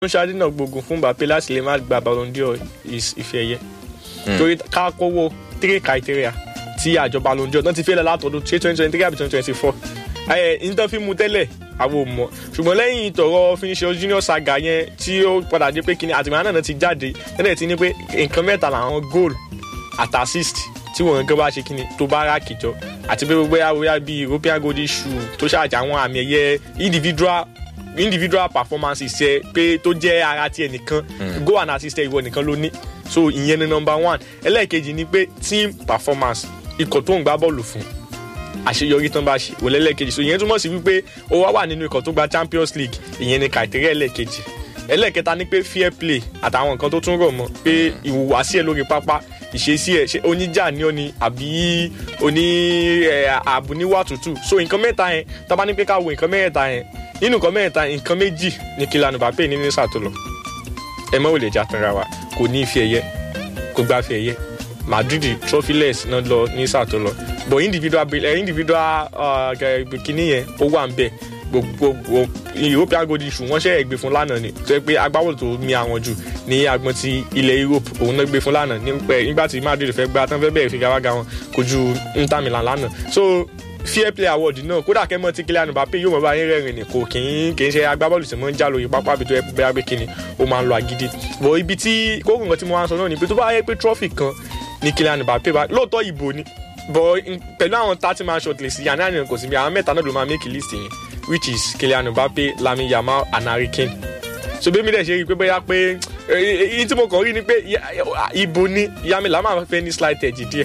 ń ṣàdínà gbogbo fún Mbappe láti lè má gba Ballon d'Or ife ẹ̀yẹ torí ká kówó three criteria tí àjọ Ballon d'Or náà ti fẹ́lẹ̀ látọdún ṣé twenty twenty three àbí twenty twenty four ẹ nítorí fi mu tẹ́lẹ̀ àwọn ò mọ̀ ṣùgbọ́n lẹ́yìn ìtọ̀rọ̀ Vinicius Junior saga yẹn tí ó padà dé pé kíni àtìmọ́ náà ti jáde tẹ́lẹ̀ ti ní pé nǹkan mẹ́ta làwọn goal at assist tí wọn nǹkan bá ṣe kíni tó bá rà kìjọ àti pé gbogbo yàrá bíi European golden shoe tó ṣàjà àwọn àmì ẹ̀yẹ individual individual performances ṣe pé tó jẹ́ ara ti ẹnìkan go and assist ìwọ nìkan ló ní so ìyẹn ni number one ẹlẹ́ẹ̀kejì ni pé team performance ikọ̀ tó ń gbá bọ́ọ̀lù fún àṣeyọrí tán bá ṣe òun lẹ́lẹ́kejì so ìyẹn túmọ̀ sí wípé ó wá wà nínú ikọ̀ tó gba Champions League ìyẹn ni criteria ẹlẹ́ẹ̀kejì ẹlẹ́ẹ̀kẹta ni pé fair play àtàwọn nǹkan tó tún rọ̀ mọ́ pé ìhùwàsí ẹ̀ lórí pápá ìṣesí ẹ̀ ṣe oníjà ni ó ni àbí oní àbúníwá tútù so nǹkan mẹ́ta yẹn tá bá ní pé ká wo nǹkan mẹ́ta yẹn nínú nǹkan mẹ́ta nǹkan méjì ni Kylian Mbappe ní nísà tó lọ ẹ mọ́ ò lè jà tanra wa kò ní ife ẹ̀yẹ kò gba ife ẹ̀yẹ Madrid trophyless náà lọ nísà tó lọ but individual uh, individual uh, kìíní yẹn ó wà ń bẹ gbogbo European golden shoe wọ́n ṣe é gbé fún lánàá ni tó yẹ pé agbábọ́ọ̀lù tó mi àwọn jù ní agbọn ti ilẹ̀ Europe òun náà gbé fún lánàá nígbà tí Madrid fẹ́ gba tán fẹ́ bẹ̀rẹ̀ figagbága wọn kojú Inter Milan lánàá so fair play award náà kódà kẹ́mọ́ tí Kylian Mbappe yóò mọ̀ bá yín rẹ́rìn ní kò kì í kì í ṣe agbábọ́ọ̀lù tí mo ń já lórí pápá àbí tó yẹ pé abẹ́ kíni ó máa ń lo agídí bọ̀ ibi tí kókò nǹkan tí mo wá ń sọ náà ni pé tó bá yẹ pé trophy kan ní Kylian Mbappe bá lóòótọ́ ìbò ni bọ̀ pẹ̀lú àwọn thirty man short list yàrá ìrìn kò sí bí àwọn mẹ́ta náà ló máa make list yẹn which is Kylian Mbappe Lamine Yamal and Harry Kane so bí mi dẹ̀ ṣe rí i pé bóyá pé èyí tí mo kàn rí ni pé ìbò ni Lamine Yamal fẹ́ ní slight edge díẹ̀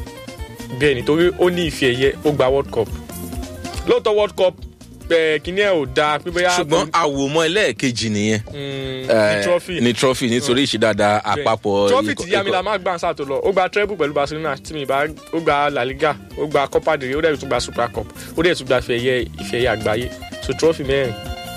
bẹ́ẹ̀ nítorí ó ní ife ẹ̀yẹ ó gba World Cup lóòótọ́ world cup kìíní ẹ̀ ò dáa pé bóyá. ṣùgbọ́n àwòmọ́ ẹlẹ́ẹ̀kejì nìyẹn ní trophy ní trophy nítorí ìṣídàdà àpapọ̀ trophy tí Yamila máa gbà ń sàtò lọ ó gba treble pẹ̀lú Barcelona tí mi bá ó gba La Liga ó gba Copa del Rey ó dẹ̀ tún gba Super Cup ó dẹ̀ tún gba ìfẹ̀yẹ ìfẹ̀yẹ àgbáyé so trophy mẹ́rin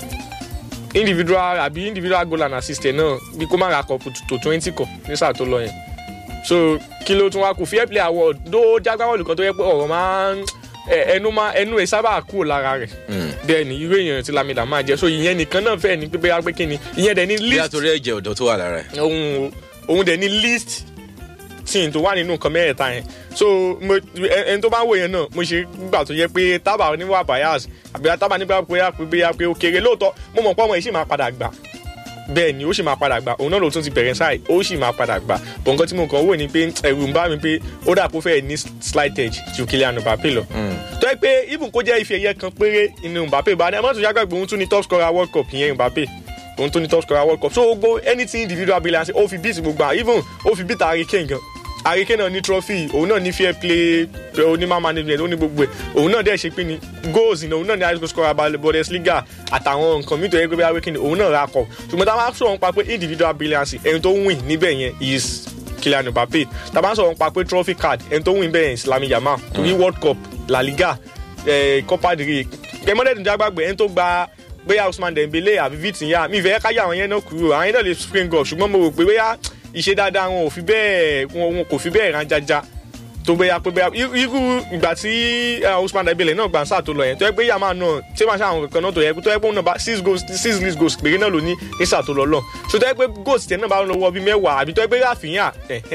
individual àbí individual goal and assist náà bí kó má ra cup tó twenty kọ ní sàtò lọ yẹn so kí ló tún wá kù fair play award ló jágbáwọ̀lù kan tó yẹ pé ọ̀rọ̀ máa ń ẹnu máa ẹnu ẹ sábà kúrò lára rẹ bẹ́ẹ̀ ni irú èèyàn tí Lamida máa jẹ so ìyẹn nìkan náà fẹ́ẹ̀ ní pípẹ́ wá pé kí ni ìyẹn dẹ̀ ní bí list àtòrí ẹ̀jẹ̀ ọ̀dọ́ tó wà lára ẹ̀. òun òun dẹ̀ ní list tí n tó wà nínú nǹkan mẹ́rẹ̀ẹ̀ta yẹn so mo ẹni tó bá ń wò yẹn náà mo ṣe gbà tó yẹ pé tábà oníwà bias àbí tábà nígbà pé bóyá pé ó kéré lóòótọ́ mo mọ̀ pé ọmọ yìí sì máa padà gbà bẹ́ẹ̀ ni ó sì máa padà gbà òun náà ló tún ti bẹ̀rẹ̀ sáì ó sì máa padà gbà bọ̀ nǹkan tí mo kàn wò ni pé ẹ̀rù ń bá mi pé ó dà kó fẹ́ẹ̀ ní slight edge ju Kylian Mbappe lọ. tó yẹ pé even kó jẹ́ ife ẹ̀yẹ kan péré inú Mbappe bá ní ẹ má tún yàgbẹ́ òun tún ní top scorer world cup ìyẹn Mbappe òun tún ní top scorer world cup so gbogbo anything individual brilliance ó fi beat gbogbo even ó fi beat Harry Kane gan Harry Kane náà ní trophy òun náà ní fair play onímọ̀ management ó ní gbogbo ẹ̀ òun náà dẹ̀ ṣe pé ni goals ní òun náà ní high school scorer Bundesliga àtàwọn nǹkan mi tó yẹ pé bíi akéwìn òun náà ra kọ ṣùgbọ́n tá a máa sọ̀rọ̀ nípa pé individual brilliance ẹni tó win níbẹ̀ yẹn is Kylian Mbappe tá a máa sọ̀rọ̀ nípa pé trophy card ẹni tó win bẹ́ẹ̀ yẹn Lamine Yamal torí World Cup La Liga Copa del Rey kẹmọ́dẹ̀dùn jágbàgbé ẹni tó gba bóyá Ousmane Dembele àbí Vitinha mi ìfẹ́ káyà àwọn yẹn náà kúrò àwọn yẹn náà lè spring up ṣùgbọ́n mo rò pé bóyá ìṣe dáadáa wọn ò fi bẹ́ẹ̀ wọn kò fi bẹ́ẹ̀ rán jájá tó bẹ́ẹ̀ pé bẹ́ẹ̀ irú ìgbà tí Ousmane Dembele náà gbà ń sáà tó lọ yẹn tó yẹ pé yàrá náà tí wọ́n ṣe àwọn kankan náà tó yẹ tó yẹ pé òun náà bá six goals six league goals péré náà ló ní ní sáà tó lọ lọ so tó yẹ pé goals tiẹ̀ náà bá lọ wọ bí mẹ́wàá àbí tó yẹ pé Rafinha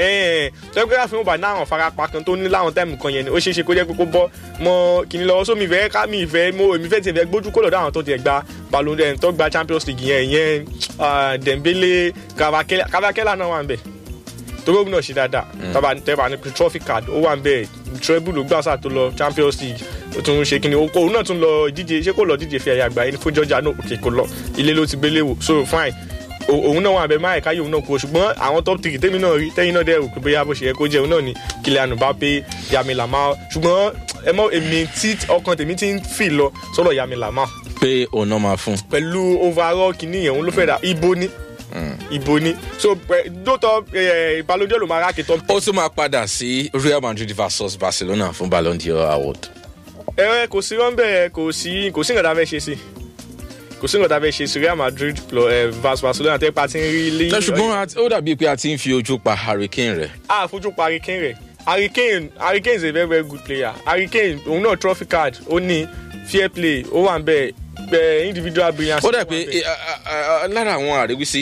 tó yẹ pé Rafinha bá ní àwọn farapa kan tó ní láwọn táìmù kan yẹn ni ó ṣeé ṣe kó jẹ́ pé kó bọ́ mọ́ kìnìún lọ́wọ́ sómi ìfẹ́ ká mi ìfẹ́ mo èmi fẹ́ tiẹ̀ fẹ́ gbójú kó lọ́dọ̀ àwọn tó tiẹ̀ gba Ballon d'Or tó gba Champions League yẹn ìyẹn Dembele Cavakela náà wà ń bẹ̀ torí náà ṣe dáadáa tábà tẹ́bà ní trophy card ó wà ń bẹ́ẹ̀ treble ló gbàsà tó lọ Champions League ó tún ṣe kíni òun náà tún lọ díje ṣé kò lọ díje fi ẹ̀yà àgbáyé fún Georgia náà òkè kò lọ ilé ló ti gbélé wò so fine òun náà wà bẹ́ẹ̀ máa ẹ̀ka yìí òun náà kú ṣùgbọ́n àwọn top three tẹ́mi náà rí tẹ́yìn náà dẹ́rù pé bóyá bó ṣe yẹ kó jẹ́ òun náà ni Kylian Mbappe Lamine Yamal ṣùgbọ́n ẹ mọ èmi tí ọkàn tèmi ti ń fì lọ sọ́dọ̀ Lamine Yamal. pé òun náà máa fún. pẹ̀lú overall kìíní yẹn òun ló fẹ́ dà ibo ni ìbò ni so dótọ Ballon d'Or ló máa rákè tán. ó tún máa padà sí Real Madrid versus Barcelona fún Ballon d'Or award. ẹ kò sí rọ́ńbẹ́ kò sí kò sí nǹkan tá a fẹ́ ṣe sí kò sí nǹkan tá a fẹ́ ṣe sí Real Madrid versus Barcelona tẹ́ pa ti ń rí lé. ṣùgbọ́n ó dàbí pé a ti ń fi ojú pa Harry Kane rẹ̀. a fojú pa Harry Kane rẹ̀ Harry Kane Harry Kane is a very very good player Harry Kane òun náà trophy card ó ní fair play ó wà ń bẹ́ẹ̀ eh, individual brilliance. ó dà pé eh, ah, ah, ah, lára àwọn àríwísí